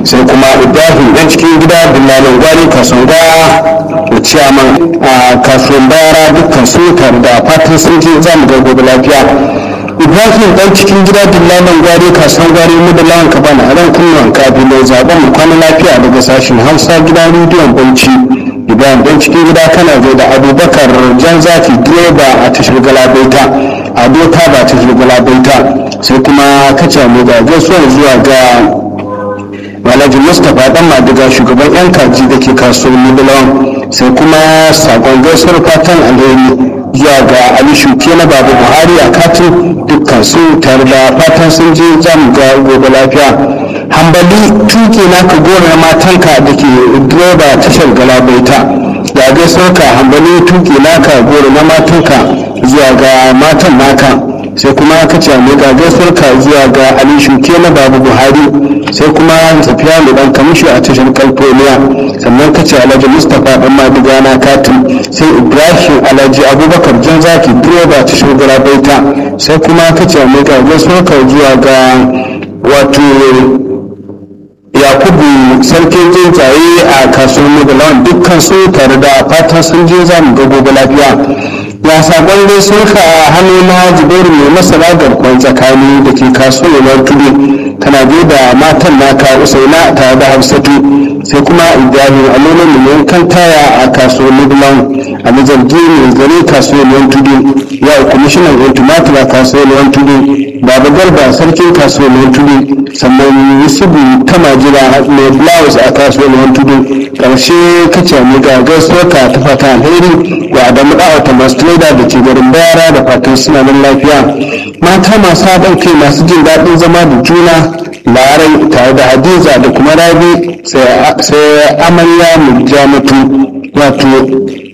sai kuma ibrahim dan cikin gida dillalin gwari kasonga da ciyaman a kasuwan bayara dukkan su tare da fatan sun je za mu ga gobe lafiya ibrahim dan cikin gida dillalin gwari kasuwan gwari mu da lawan ka bana ran kunnuwan kabilai zaben mu kwana lafiya daga sashen hausa gidan rediyon bauchi ibrahim dan cikin gida kana zai da abubakar jan zafi direba a tashar galabaita a doka ba tashar galabaita sai kuma kace mu da gaisuwar zuwa ga Alhaji Mustapha dan Madiga shugaban yan kaji da ke kasuwanni Bilon sai kuma sakon gaisuwar fatan alheri zuwa ga Ali Shuke na Babu Buhari a katin dukkan su tare da fatan sun je zamu ga gobe lafiya. Hambali tuke naka gora matanka da ke direba tashar galabaita da gaisuwar ka hambali tuke naka gora na matanka zuwa ga matan naka sai kuma aka ce mai ga gaisuwar ka zuwa ga Ali Shuke na Babu Buhari sai kuma tafiya mai dan kamishi a tashar California sannan ka ce Alhaji Mustapha dan Madiga na katin sai Ibrahim Alhaji Abubakar Jan Zaki direba tashar Galabaita sai kuma ka ce mai ga gaisuwar ka zuwa ga wato yakubu sarkin tsuntsaye a kasuwar mugalawan dukkan su tare da fatan sun je za mu ga gobe lafiya ya sakon dai sun ka hannu na jibairu mai masara garkon tsakani da ke kasuwar tudu tana da matan naka usaina tare da hafsatu sai kuma ibrahim alolan miliyan kan taya a kasuwar mugalawan a mazargi mai gare kasuwar tudu ya kwamishinan yan tumatir a kasuwar tudu baba garba sarkin kasuwar tudu sannan yusufu ta majira mai blouse a kasuwar tudu karshe kace mu ga gaisuwar ka ta fata alheri wa adamu dawa ta masu trader da ke garin bayara da fatan suna nan lafiya mata masu haɗin kai masu jin daɗin zama da juna larai tare da hadiza da kuma rabi sai amarya mu mutu wato